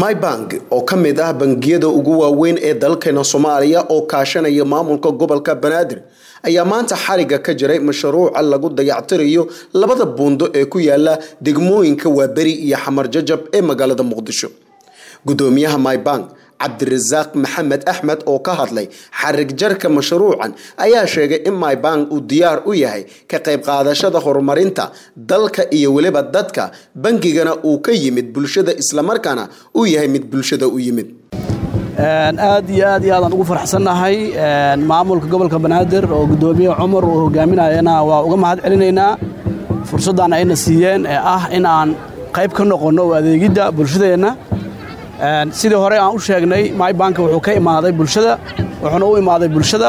mybank oo ka mid ah bangiyada ugu waaweyn ee dalkeena soomaaliya oo kaashanaya maamulka gobolka banaadir ayaa maanta xariga ka jiray mashruuca lagu dayactirayo labada buundo ee ku yaala degmooyinka waaberi iyo xamar jajab ee magaalada muqdisho gudoomiyaha mybank cabdirasaaq maxamed axmed oo ka hadlay xarig jarka mashruucan ayaa sheegay in mybank uu diyaar u yahay ka qayb qaadashada horumarinta dalka iyo weliba dadka bangigana uu ka yimid bulshada islamarkaana uu yahay mid bulshada u yimid aad iyo aad iyo aadaan ugu farxsannahay maamulka gobolka banaadir oo gudoomiye cumar uu hogaaminayana waa uga mahad celinaynaa fursaddan ayna siiyeen ee ah in aan qayb ka noqonno oo adeegidda bulshadeenna sidii hore aan u sheegnay mybank wuxuu ka imaaday bulshada wuxuuna u imaaday bulshada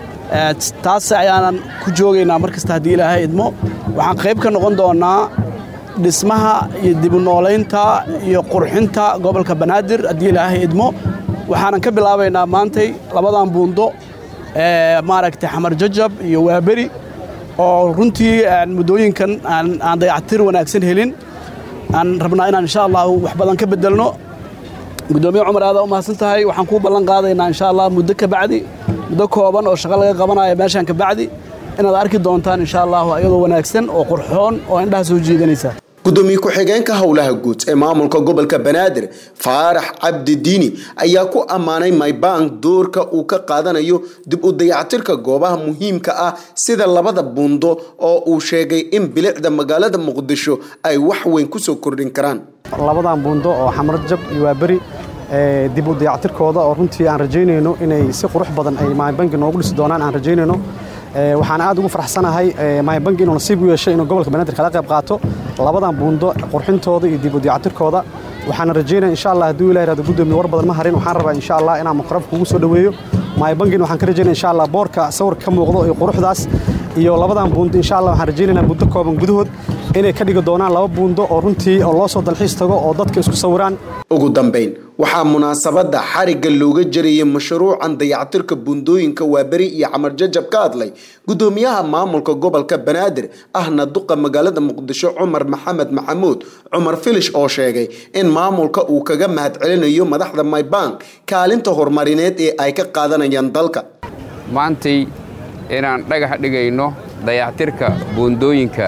taas ayaanan ku joogaynaa mar kasta haddii ilaahay idmo waxaan qayb ka noqon doonnaa dhismaha iyo dibunoolaynta iyo qurxinta gobolka banaadir haddii ilaahay idmo waxaanan ka bilaabaynaa maantay labadan buundo ee maaragtay xamar jajab iyo waaberi oo runtii muddooyinkan aan dayactir wanaagsan helin aan rabnaa inaan insha allah wax badan ka beddelno gudoomiye cumar aada u mahadsan tahay waxaan kuu ballan qaadaynaa insha allah muddo ka bacdi muddo kooban oo shaqo laga qabanayo meeshaan ka bacdi inaad arki doontaan insha allahu iyadoo wanaagsan oo qurxoon oo indhaha soo jiidanaysa gudoomiye ku-xigeenka howlaha guud ee maamulka gobolka banaadir faarax cabdi diini ayaa ku ammaanay mybank doorka uu ka qaadanayo dib u dayactirka goobaha muhiimka ah sida labada buundo oo uu sheegay in bilicda magaalada muqdisho ay wax weyn kusoo kordhin karaan labadan buundo oo xamarjab iyo waaberi dib u dayactirkooda oo runtii aan rajaynayno inay si qurux badan ay mybanki noogu dhisi doonaan aan rajaynayno waxaan aad ugu farxsanahay mybank inuu nasiib u yeeshay inuu gobolka banaadir kala qayb qaato labadan buundo qurxintooda iyo dib u dayactirkooda waxaana rajaynaya insha allah hadduu ilahi rahdo gudoomiye war badan ma harin waxaan rabaa insha allah inaan muqraf kugu soo dhoweeyo mybankin waxaan ka rajaynaya insha allah boorka sawirka ka muuqdo iyo quruxdaas iyo labadan buundo insha allah waxaan rajaynaynaa muddo kooban gudahood inay ka dhigi doonaan laba buundo oo runtii oo loo soo dalxiis tago oo dadka isku sawiraan ugu dambayn waxaa munaasabadda xarigga looga jarayay mashruucan dayactirka buundooyinka waaberi iyo xamar jajab ka hadlay gudoomiyaha maamulka gobolka banaadir ahna duqa magaalada muqdisho cumar maxamed maxamuud cumar filish oo sheegay in maamulka uu kaga mahad celinayo madaxda mybank kaalinta horumarineed ee ay ka qaadanayaan dalka maantay inaan dhagax dhigayno dayactirka buundooyinka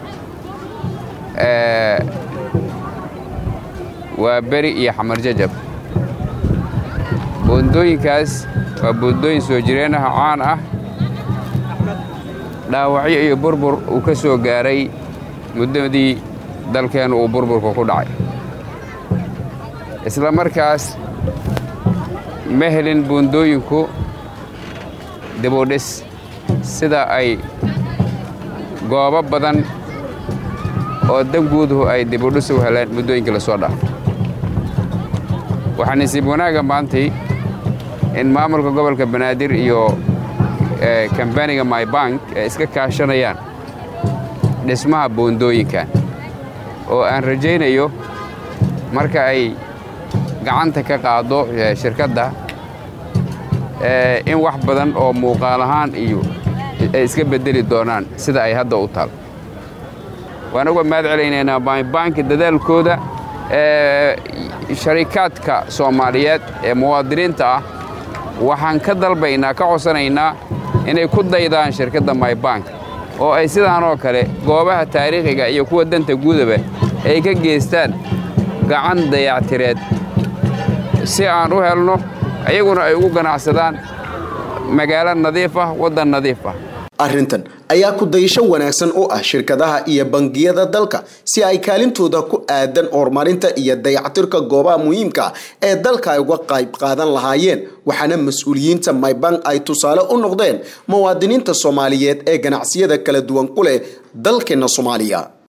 waa beri iyo xamar jajab buundooyinkaas waa buundooyin soo jireenaha caan ah dhaawacyo iyo burbur uu ka soo gaaray muddadii dalkeennu uu burburka ku dhacay isla markaas ma helin buundooyinku dibudhis sida ay goobo badan oo danguuduhu ay dibudhis u heleen muddooyinkii la soo dhaafo waxaa nasiib wanaagga maantay in maamulka gobolka banaadir iyo kambaniga mybank ay iska kaashanayaan dhismaha buundooyinkan oo aan rajaynayo marka ay gacanta ka qaaddo shirkadda in wax badan oo muuqaal ahaan iyo ay iska beddeli doonaan sida ay hadda u taal waan uga mahad celaynaynaa mybanki dadaalkooda sharikaadka soomaaliyeed ee muwaadiniinta ah waxaan ka dalbaynaa ka codsanaynaa inay ku daydaan shirkadda mybank oo ay sidaan oo kale goobaha taariikhiga iyo kuwa danta guudaba ay ka geystaan gacan dayactireed si aan u helno ayaguna ay ugu ganacsadaan magaalo nadiif ah waddan nadiif ah arrintan ayaa ku dayasho wanaagsan u ah shirkadaha iyo bangiyada dalka si ay kaalintooda ku aadan horumarinta iyo dayactirka goobaha muhiimka ee dalka ay uga qayb qaadan lahaayeen waxaana mas-uuliyiinta mybank ay tusaale u noqdeen muwaadiniinta soomaaliyeed ee ganacsiyada kala duwan ku leh dalkeena soomaaliya